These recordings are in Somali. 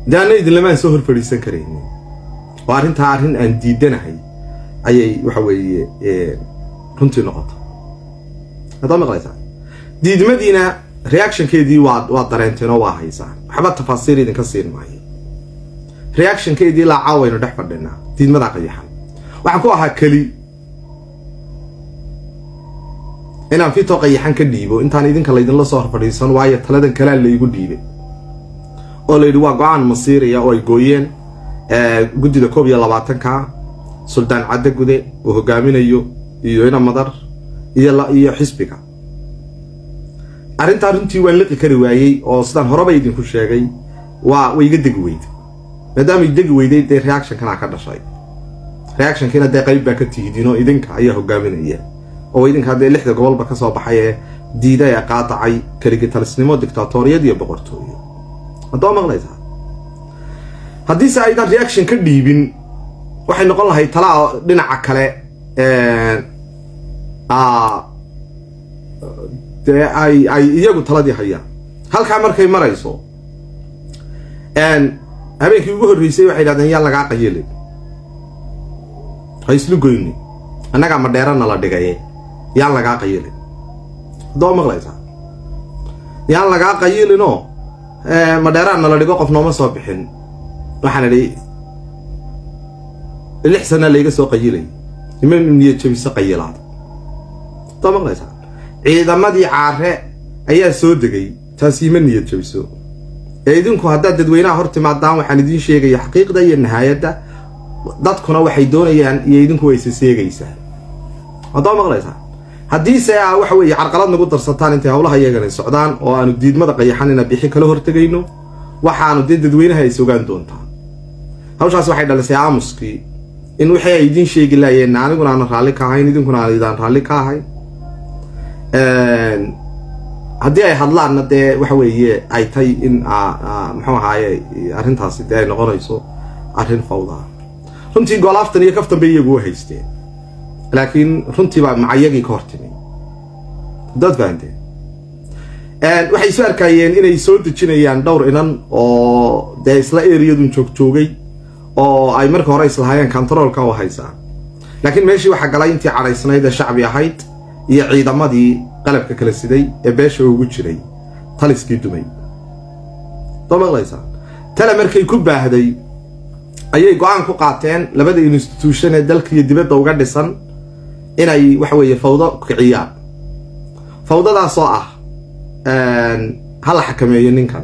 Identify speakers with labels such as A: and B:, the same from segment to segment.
A: daana idinlamaan soo hor fadhiisan karaynin oo arrintaa arrin aan diidanahay ayay waxa weeye runtii noqota haddaad maqlaysaa diidmadiina reactionkeedii waa waa dareenteen oo waa haysaan waxba tafaasiir idinka siin maayo reactionkeedii ilaa caawaynu dhex fadhinaa diidmadaa qayaxan waxaan ku ahaa keli inaan fito qayaxan ka dhiibo intaan idinka laydinla soo horfadhiisan waayo taladan kalaa laygu dhiibay oo la yidhi waa go-aan masiiriya oo ay gooyeen guddida koob iyo labaatanka suldaan cadde gude uu hogaaminayo iyo ina madar iyo iyo xisbiga arrintaa runtii waan liqi kari waayey oo sidaan horeba idinku sheegay waa way iga degi weyday maadaamay degi weyday dee reactionkanaa ka dhashay reactionkiina dee qayb baa ka tihidiinoo idinka ayaa hogaaminaya oo idinka dee lixda gobolba ka soo baxay ee diida ee qaadacay kaligitalisnimo dictatoriyad iyo boqortooyo haddoo maqlaysaa haddiise aydan reaction ka dhiibin waxay noqon lahay talaa dhinaca kale dee ay ay iyagu taladii hayaan halkaa markay marayso habeenkii ugu horreysay waxay dhahdeen yaa lagaa qayilin ha islu goyni annagaa madheerana la dhigaye yaan lagaa qayilin haddoo maqlaysaa yaan lagaa qayilinoo madheeraan nala dhigo qof nooma soo bixin waxaan idhi lix sana layga soo qayilay ima niyad jabiso qayilaad haddoo maqlaysaa ciidamadii caare ayaa soo degay taasi ima niyad jabiso ee idinku haddaad dadweynaha hor timaadaan waxaan idiin sheegaya xaqiiqda iyo nahaayadda dadkuna waxay doonayaan iyo idinku way isa seegaysaa haddoo maqlaysaa haddiise a waxa weeye carqalad nagu darsataan intay howlaha iyagana socdaan oo aanu diidmada qayaxan ina bixi kala hortegayno waxaanu dee dadweynaha ay sogaan doontaa hawshaas waxay dhalisay aamuskii in wixii ay idiin sheegi laayeen aniguna aanan raalli ka ahayn idinkuna aan idaan raalli ka ahayn haddii ay hadlaanna dee waxa weeye ay tay in muxuu ahaaye arrintaasi dee ay noqonayso arrin fawdaa runtii goolaaftan iyo kaftan bay iyagu u haysteen laakiin runtii baa macayagii ka hortimi dad fahanteen waxay isu arkayeen inay soo dejinayaan dhowr inan oo dee isla eriyadun joogjoogay oo ay marka hore islahaayeen controolka u haysaan laakiin meeshii waxaa galay intii cadhaysnayd ee shacbi ahayd iyo ciidamadii qalabka kala siday ee beesha ugu jiray taliskii dumay soo maqlaysaa tale markay ku baahday ayay go-aan ku qaateen labada instituution ee dalka iyo dibadda uga dhisan inay waxa weeye fawdo kiciyaan fawdadaasoo ah ha la xakameeyo ninkan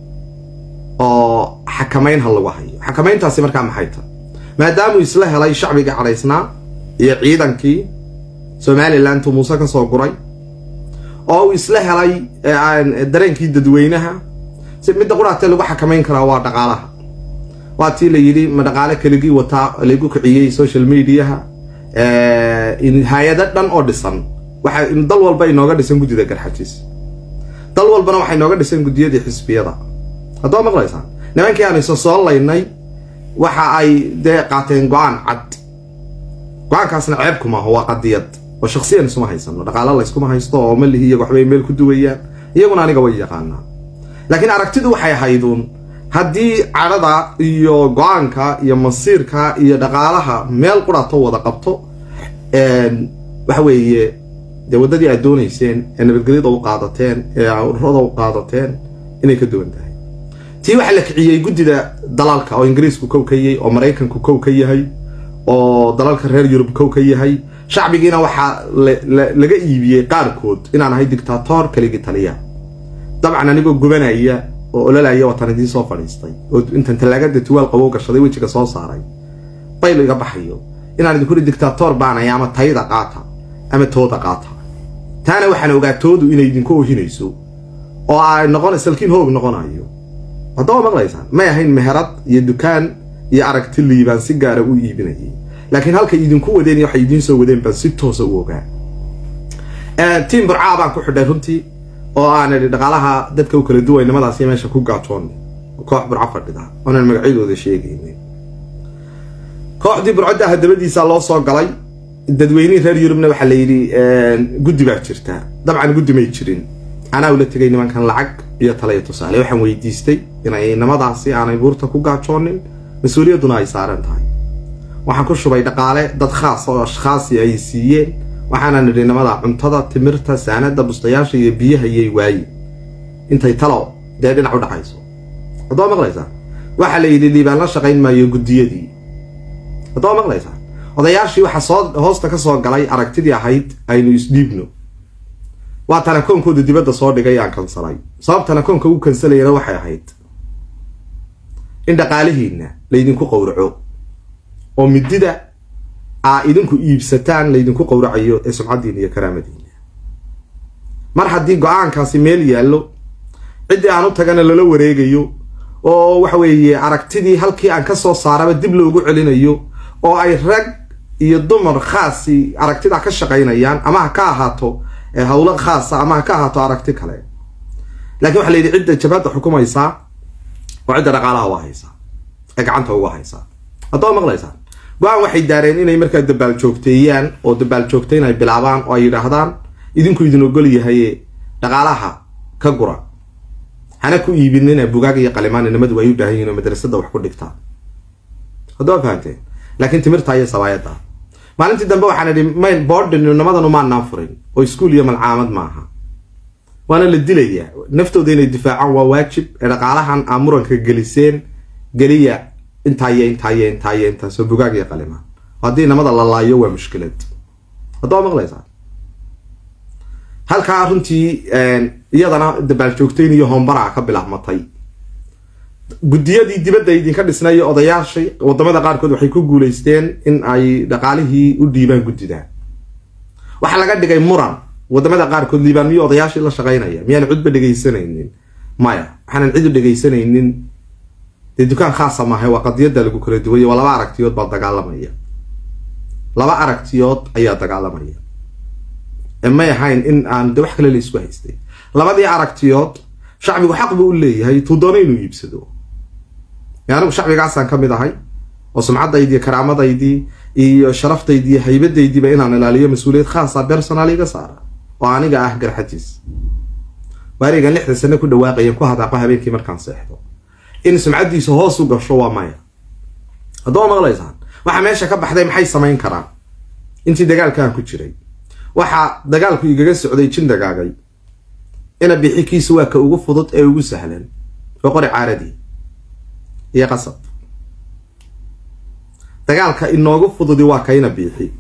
A: oo xakamayn ha lagu hayo xakamayntaasi markaa maxay ta maadaamuu isla helay shacbigii cadhaysnaa iyo ciidankii somalilantu muuse ka soo guray oo uu isla helay dareenkii dadweynaha si midda quraatee lagu xakamayn karaa waa dhaqaalaha waa tii la yidhi ma dhaqaale keligii wataa lagu kiciyey social mediaha hay-ado dhan oo dhisan waxa dal walba inooga dhisan guddida garxajis dal walbana waxay nooga dhisan guddiyadii xisbiyada haddoo maqlaysaa nimankii aan isa soo laynay waxa ay dee qaateen go-aan cad go-aankaasna ceebku maaho waa qadiyad oo shaksiyan isuma haysano dhaqaalo layskuma haysto oo malihi iyaga waxbay meel ku duwayaan iyaguna aniga way yaqaanaa laakiin aragtidu waxay ahayduun haddii cadhada iyo go-aanka iyo masiirka iyo dhaqaalaha meel qurato wada qabto waxa weeye dee waddadii aad doonayseen ee nabadgelyada u qaadateen ee ururada u qaadateen inay ka duwan tahay tii waxaa la kiciyey guddida dalalka oo ingiriisku kow ka yahay oo maraykanku kow ka yahay oo dalalka reer yurub kow ka yahay shacbigiina waxaa laga iibiyey qaarkood inaan ahay dictator kaligii taliya dabcan anigoo gubanaya oo ololaya wataan idiin soo fadhiistay oo intan tallaagada tuwaal qabow gashaday wejiga soo saaray baylo iga baxayo inaan idinku hi dictator baanaya ama tayda qaata ama tooda qaata taana waxaan ogaa toodu inay idinku ohinayso oo ay noqon salkiin hoog noqonayo haddaba maqlaysaan may ahayn meherad iyo dukaan iyo aragti liibaan si gaara u iibinayay laakiin halkay idinku wadeen iyo waxay idiin soo wadeen baan si toosa u ogaa tiim burcaa baan ku xidhay runtii oo aan idhi dhaqaalaha dadka u kala duway nimadaasi meesha ku gaatoon koox burco fadhida oonan magacyadooda sheegaynin kooxdii burcodda hadabadiisa loo soo galay dadweynihii reer yurubna waxaa la yidhi guddi baa jirta dabcan guddi may jirin anaa ula tegay nimankan lacag iyo tala iyo tusaale waxaan weydiistay inay inamadaasi aanay buurta ku gaajoonin mas-uuliyadduna ay saaran tahay waxaan ku shubay dhaqaale dad khaas oo ashkhaasi ay siiyeen waxaana nidhi inamada cuntada timirta saanada bustayaasha iyo biyaha iyay waayi intay talo dee dhinac u dhacayso haddoo maqlaysaa waxaa la yidhi liibaan la shaqayn maayo guddiyadii haddoo maqlaysaa odayaashii waxaa soo hoosta ka soo galay aragtidii ahayd aynu isdhiibno waa tanakoonkooda dibadda soo dhigay aan kansalay sababtana koonka u kansalayana waxay ahayd in dhaqaalihiinna laydinku qowraco oo midida aa idinku iibsataan laydinku qowracayo ee sumcaddiina iyo karaamadiina mar haddii go-aankaasi meel yaallo ciddii aan u tagana lala wareegayo oo waxa weeye aragtidii halkii aan ka soo saaraba dib loogu celinayo oo ay rag iyo dumar khaasi aragtidaa ka shaqaynayaan ama ha ka ahaato hawlo khaasa ama ha ka ahaato aragti kale lakiin waxa la yidhi cidda jabhadda xukumaysaa oo cidda dhaqaalaha waa haysaa ee gacanta uga haysaa haddoo maqlaysaa go-aan waxay daareen inay markaa dabaal joogteeyaan oo dabaal joogtayn ay bilaabaan oo ay yidhaahdaan idinku idin ogol yahaye dhaqaalaha ka gura hana ku iibinina bugaag iyo qalimaan inamadu ay u baahan yihin oo madrasada wax ku dhigtaan haddoo fahamteen laakiin timirta iyo sabaayadda maalintii dambe waxaan idhi mayl boordin inamadanu maanaan furin oo iskuol iyo malcaamad maaha waana la dilayaa naftooda inay difaacaan waa waajib ee dhaqaalahan aa muranka geliseen geliya intaayo intaayo intaayo intaasoo bugaag iyo qalimaan haddii inamada la laayo waa mushkilad haddoo maqlaysaa halkaa runtii iyadana dabaal joogtayn iyo hoombaraa ka bilaabmatay guddiyadii dibadda idinka dhisnay odayaashii wadamada qaarkood waxay ku guulaysteen in ay dhaqaalihii u dhiibaan guddida waxaa laga dhigay muran wadamada qaarkood liibaan miyo odayaashii la shaqaynaya miyaan cudba dhegaysanaynin maya waxaanan cid u dhegaysanaynin dee dukaan khaasa maaha waa qadiyadda lagu kala duway waa laba aragtiyood baa dagaalamaya laba aragtiyood ayaa dagaalamaya may ahayn in aan de wax kale la isku haystay labadii aragtiyood shacbigu xaq buu u leeyahay tuu doono inuu iibsado anigu shacbigaasaan ka mid ahay oo sumcadaydii iyo karaamadaydii iyo sharaftaydi iyo haybadaydiiba inaan ilaaliyo mas-uuliyad khaasa personal iga saara oo aniga ah garxajiis waarigan lixda sane ku dhawaaqayan ku hadaaqo habeenkii markaan seexdo in sumcaddiisa hoos u gasho waa maya haddoo maqlaysaan waxaa meesha ka baxday maxay samayn karaan intii dagaalkaan ku jiray waxaa dagaalku igaga socday jin dagaagay ina bixikiisu waa ka ugu fudud ee ugu sahlan oo qori caaradii iyo qasab dagaalka inoogu fududi waa ka ina biixi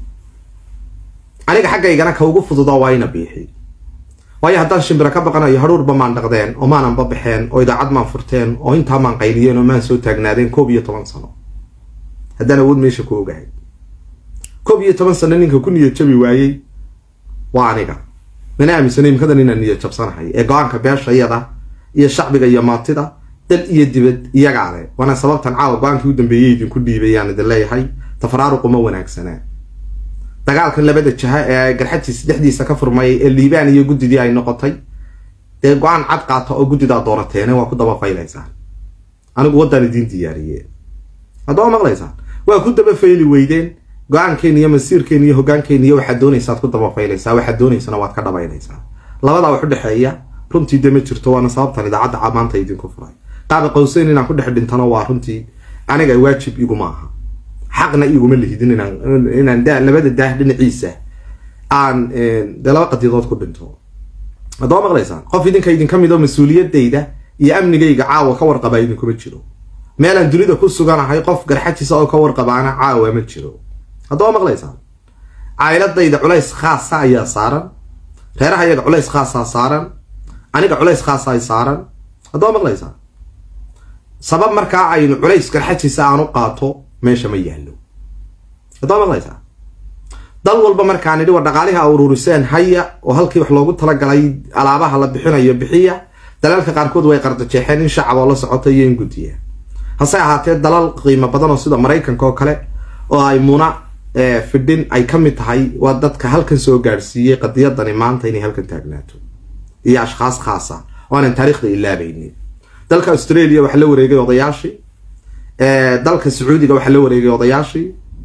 A: aniga xaggaygana ka ugu fududa waa ina biixi waayo haddaan shimbiro ka baqanayo hadhuurba maan dhaqdeen oo maananba baxeen oo idaacad maan furteen oo intaa maan qayliyeen oo maan soo taagnaadeen koob iyo toban sano haddaan awood meesha ku ogahay koob iyo toban sano ninka ku niyad jabi waayey waa aniga mana aaminsanay imkadan inaan niyad jabsanahay ee go-aanka beeshayada iyo shacbiga iyo maatida dal iyo dibad iyagaa le waana sababtan caawa go-aankii u dambeeyey idinku dhiibayaan idin leeyahay tafaraaruqu ma wanaagsanaa dagaalkan labada jaha ee garxajiis dhexdiisa ka furmay ee liibaan iyo guddidii ay noqotay dee go-aan cad qaata oo guddidaa doorateene waa ku daba faylaysaan anigu waddaan idiin diyaariye haddaba maqlaysaan waa ku daba fayli weydeen go-aankeena iyo masiirkeena iyo hogaankeena iyo waxaad doonaysaad ku daba faylaysaa waxaad doonaysana waad ka dhabaynaysaa labadaa wax u dhexeeya runtii de ma jirto waana sababtan idaacadda maanta idinku furay qaaba qowseyn inaan ku dhex dhintano waa runtii aniga waajib iguma aha xaqna iguma lihidin inaan labada daah dhinaciisa aan dee laba qadiyadood ku dhinto haddaba maqlaysaan qof idinka idinka mid oo mas-uuliyadayda iyo amnigayga caawa ka warqabaa idinkuma jiro meelaan dunida ku suganahay qof garxajiisa oo ka warqabaana caawa ma jiro haddaba maqlaysaan caayiladayda culays khaasa ayaa saaran reeraha iyaga culays khaasaa saaran aniga culays khaasa ay saaran haddaba maqlaysaan sabab markaa aynu culays garxajiisa aan u qaato meesha ma yaallo haddaba maqlaysaa dal walba markaan idhi war dhaqaalihi a ururiseen haya oo halkii wax loogu talagalay alaabaha la bixinayo bixiya dalalka qaarkood way qardajeexeen in shacab oo la socota iyo in guddiya hase ahaatee dalal qiimo badan oo sida maraykanka oo kale oo ay muna fidhin ay ka mid tahay waa dadka halkan soo gaadhsiiyey qadiyadani maanta inay halkan taagnaato iyo ashkhaas khaasa oo aanan taariikhda ilaabaynin dalka australia waxaa la wareegay odayaashii dalka sacuudiga waxaa la wareegay odayaashii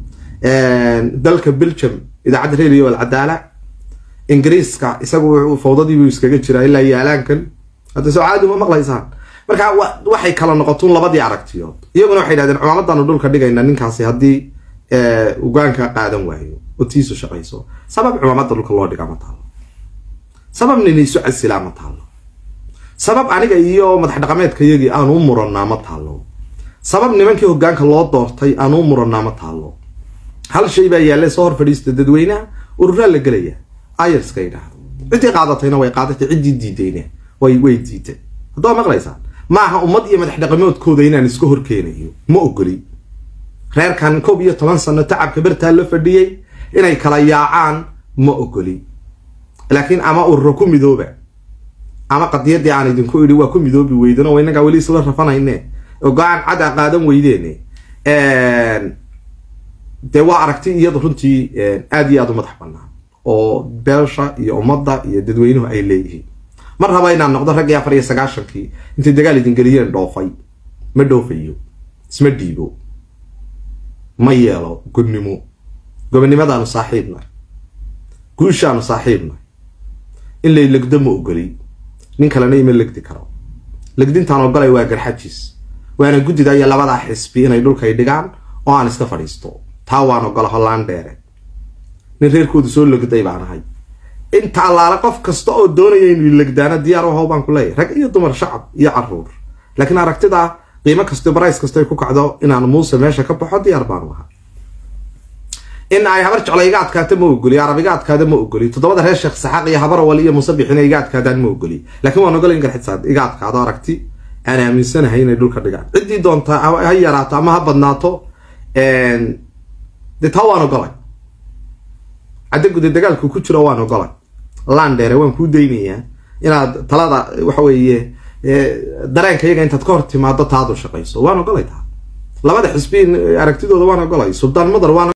A: dalka belgium idaacadda radio alcadaala ingiriiska isagu fawdadiibuu iskaga jiraa ilaa iyo alaankan hadda soo caadi ma maqlaysaan marka waxay kala noqotuun labadii aragtiyood iyaguna waxay yidhahdeen cumaamadaanu dhulka dhigayna ninkaasi haddii ugaanka qaadan waayo oo tiisu shaqayso sabab cumaamada dhulka loo dhigaa ma taalo sabab nin isu casilaa ma taalo sabab aniga iyo madax dhaqameedka yagii aanu u murannaa ma taalo sabab nimankii hogaanka loo doortay aanu u murannaa ma taalo hal shay baa yaalle soo hor fadhiista dadweynaha ururaa la gelaya ayarska yidhaahdo ciddii qaadatayna way qaadatay ciddii diidayna way way diiday haddaba maqlaysaan maaha ummad iyo madax dhaqamoodkooda inaan iska horkeenayo ma ogoli reerkan koob iyo toban sano tacabka bartaa la fadhiyey inay kala yaacaan ma ogoli laakiin ama ururo ku midooba ama qadiyadii aan idinku idhi waa ku midoobi weydan oo inagaa weli isla rafanayne oo go-aan cad a qaadan weydeene dee waa aragti iyadu runtii aada iyo aada u madax banaan oo beesha iyo ummadda iyo dadweynuhu ay leeyihiin mar raba inaan noqdo raggii afar iyo sagaashankii intay dagaal idin geliyeen dhoofay ma dhoofayo isma dhiibo ma yeelo gobnimo gobonnimadaanu saaxiibnahay guushaanu saaxiibnahay in lay legdo ma ogoli nin kalena ima legdi karo legdintaan ogolay waa garxajis waana guddida iyo labadaa xisbi inay dhulkay dhigaan oo aan iska fadhiisto taa waan ogola hollaan dheere nin reerkoodu soo legday baan ahay inta allaale qof kasta oo doonaya inuu legdaana diyaar u haw baan ku leeyahy rag iyo dumar shacab iyo caruur laakiin aragtida qiimo kasto barays kasto ay ku kacdo inaan muuse meesha ka baxo diyaar baanu ahaa in ay habar jeclo iga adkaata ma ogoli arab iga adkaada ma ogoli toddobada reer sheekh saxaaq iyo habarawal iyo musabixina iga adkaadaan ma ogoli laakiin waan ogolay in garxidsaad iga adkaado aragti aan aaminsanahay inay dhulka dhigaan ciddii doonta ha yaraato ama ha badnaato dee taa waan ogolay cadda guda dagaalku ku jiro waan ogolay landheere waan kuu daynayaa inaad talada waxa weeye dareenka iyaga intaad ka hor timaado taadu shaqayso waan ogolay taa labada xisbi aragtidooda waan ogolay suldaan madar waan